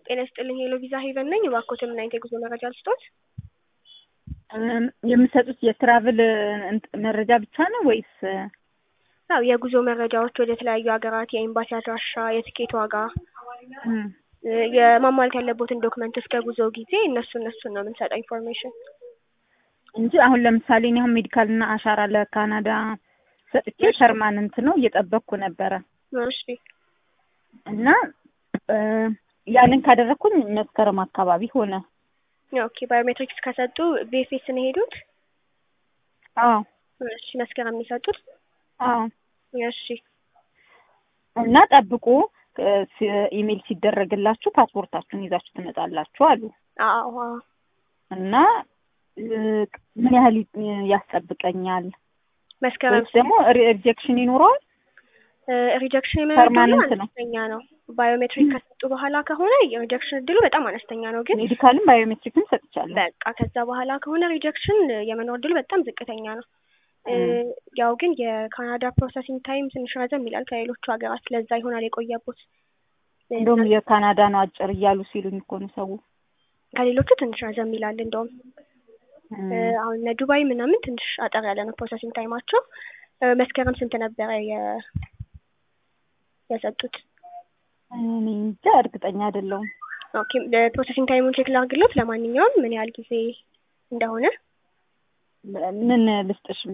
ጤና ይስጥልኝ ሄሎ ቪዛ ሄቨን ነኝ። እባክዎትን ምን አይነት የጉዞ መረጃ ልስጦት? የምትሰጡት የትራቭል መረጃ ብቻ ነው ወይስ? ያው የጉዞ መረጃዎች ወደ ተለያዩ ሀገራት፣ የኤምባሲ አድራሻ፣ የትኬት ዋጋ፣ የማሟላት ያለቦትን ዶክመንት እስከ ጉዞ ጊዜ እነሱ እነሱን ነው የምንሰጠው ኢንፎርሜሽን እንጂ አሁን ለምሳሌ እኔ አሁን ሜዲካል እና አሻራ ለካናዳ ሰጥቼ ፐርማነንት ነው እየጠበቅኩ ነበረ እሺ እና ያንን ካደረግኩኝ መስከረም አካባቢ ሆነ። ኦኬ ባዮሜትሪክስ ከሰጡ ቢኤፍኤስ ነው የሄዱት? አዎ እሺ መስከረም የሚሰጡት? አዎ እሺ እና ጠብቁ ኢሜል ሲደረግላችሁ ፓስፖርታችሁን ይዛችሁ ትመጣላችሁ አሉ። አዎ አዎ እና ምን ያህል ያስጠብቀኛል? መስከረም ወይስ ደግሞ ሪጀክሽን ይኖረዋል? ሪጀክሽን የመኖር Permanent እድሉ ነው። አነስተኛ ነው። ባዮሜትሪክ ከሰጡ በኋላ ከሆነ የሪጀክሽን እድሉ በጣም አነስተኛ ነው። ግን ሜዲካልም ባዮሜትሪክም ሰጥቻለሁ። በቃ ከዛ በኋላ ከሆነ ሪጀክሽን የመኖር እድሉ በጣም ዝቅተኛ ነው። ያው ግን የካናዳ ፕሮሰሲንግ ታይም ትንሽ ረዘም ይላል ከሌሎቹ ሀገራት። ለዛ ይሆናል የቆየቦት። እንደውም የካናዳ ነው አጭር እያሉ ሲሉኝ እኮ ነው ሰው። ከሌሎቹ ትንሽ ረዘም ይላል እንደውም አሁን እነ ዱባይ ምናምን ትንሽ አጠር ያለ ነው ፕሮሰሲንግ ታይማቸው። መስከረም ስንት ነበረ የ- የሰጡት? እኔ እንጃ እርግጠኛ አይደለሁም። ኦኬ ፕሮሰሲንግ ታይሙን ቼክ ላድርግሎት። ለማንኛውም ምን ያህል ጊዜ እንደሆነ ምን ልስጥሽ